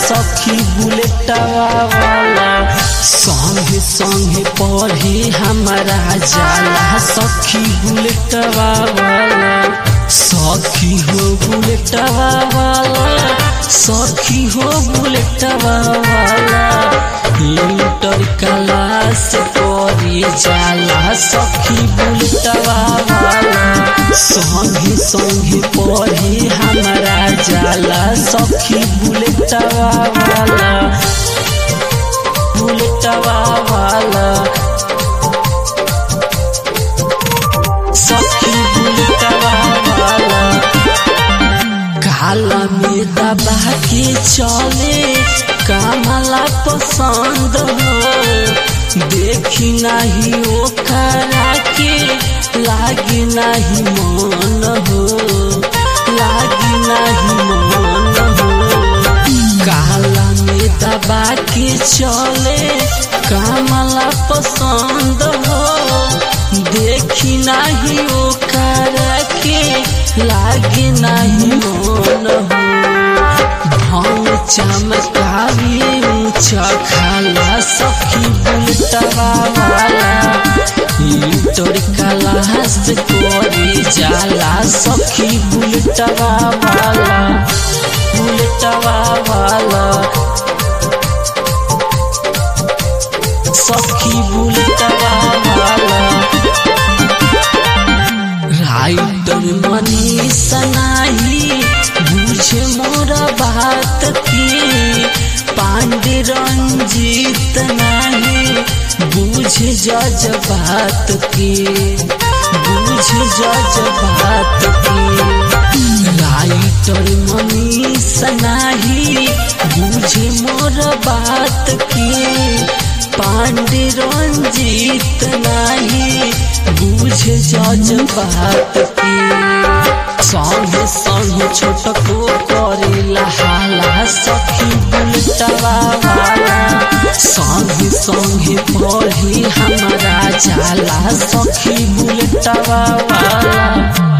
सखी बुलेटवा वाला संगे संगे पढ़े हमारा जाला सखी बुलेटवा वाला सखी हो बुलेटवा वाला सखी हो बुलेटवा वाला इंटर क्लास पढ़े जाला सखी बुलेटवा वाला संगे संगे पढ़े हमारा जाला सखी बुलेटवा वाला बुलेटवा वाला सखी बुलेटवा वाला काला में दबा के चले कामला पसंद हो देखी नहीं ओकरा के लागी नहीं मन हो लागी नहीं मन हो काला में दबा के चले कामला पसंद हो देखी नहीं ओकरा के लागे नहीं मन हो भाव चमकावी ऊंचा खाला सखी बुलटवा वाला इंटर क्लास करे जाला सखी बुलटवा वाला बुलटवा वाला सखी बुलटवा वाला राइटर मनी सनाही बुझे मोर बात की पांडे रंजीत नहीं बुझे जज बात की बुझे जज बात की राइटर मनी सनाही बुझे मोर बात की पांडे रंजीत नहीं बुझे जज बात की संगे संगे छोटको करेला हाला सखी बुलटवा वाला संगे संगे पढ़ी हमारा जाला सखी बुलटवा वाला